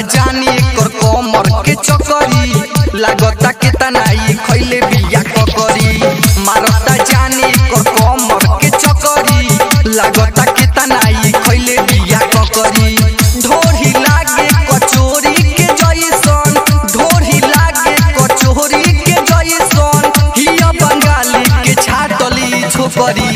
जानी एकर कमर के चकरी लागता के तनाई खैले बिया ककरी मारता जानी एकर कमर के चकरी लागता के तनाई खैले बिया ककरी ढोरी लागे कचोरी के जैसन ढोरी लागे कचोरी के जैसन हिया बंगाली के छाटली छोकरी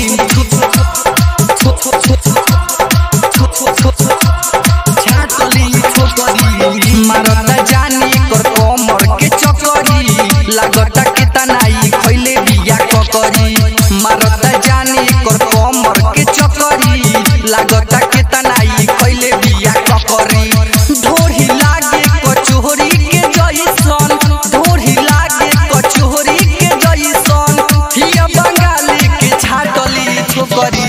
छाटली छोकरी मारता जानी कर कमर के चकरी लागता के तनाई खैले बिया ककरी मारता जानी कर कमर के चकरी लागता के तनाई खैले बिया ककरी ढोरी लागे कचोरी के जैसन ढोरी लागे कचोरी के जैसन हिया बंगाली के छाटली छोकरी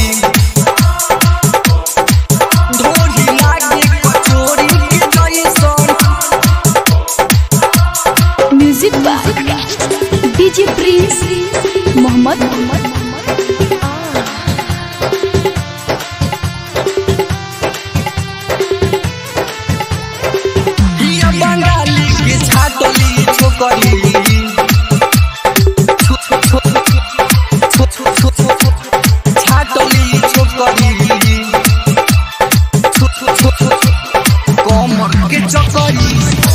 ढोरी लागे कचोरी के जैसन music by DJ Prince Mohammad हिया बंगाली के छाटली छोकरी छाटली छोकरी कमर के चकरी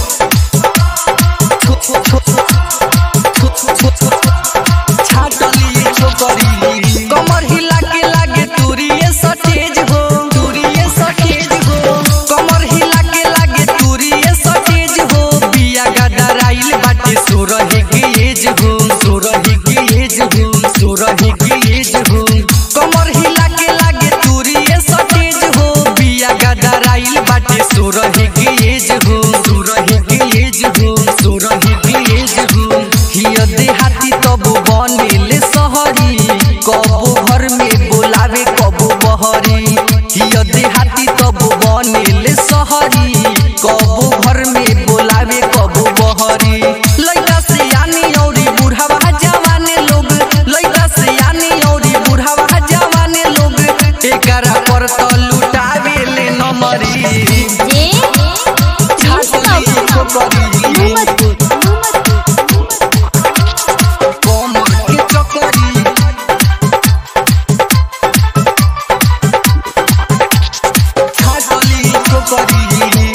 छाटली छोकरी कमर हिला के लागे तुरिये सटेज हो तुरिये सटेज हो कमर हिला के लागे तुरिये सटेज हो बिया गदराइल बाटे सोरहे के एज हो सोरहे के एज हो सोरहे के एज हो कमर हिला के लागे तुरिये सटेज हो बिया गदराइल बाटे सोरहे के एज हो सोरहे के एज हो सोरहे के एज हो हिया देहाती तब बनेले सहरी कबो घर में बोलावे कबो बहरी हिया देहाती तब बनेले सहरी कबो घर में बोलावे कबो बहरी लइका से आनी औरी बुढ़ावा जवाने लोग लइका से आनी औरी बुढ़ावा जवाने लोग एकरा पर त लुटावे ले नमरी जे छाटली छोकरी कमर के चकरी छाटली छोकरी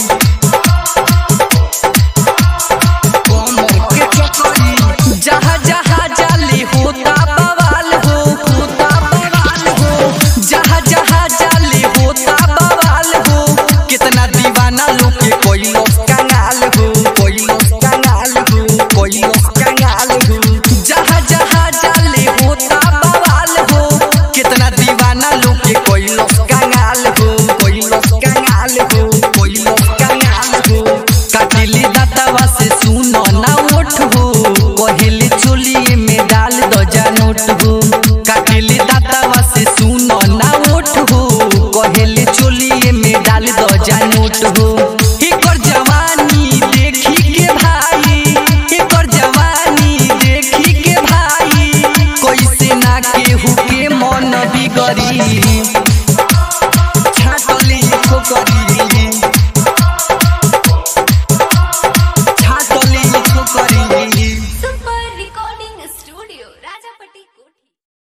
कमर के चकरी जहाँ जहाँ जाली होता बवाल हो होता बवाल हो जहाँ जहाँ जाली होता बवाल हो कितना दीवाना लोग के कोई लोग कंगाल हो कोई लोग कंगाल हो कोई लोग कंगाल हो जहाँ जहाँ जाली होता बवाल हो कितना दीवाना लोग के कोई लोग कंगाल हो कोई लोग कंगाल हो कोई लोग कंगाल हो काटिल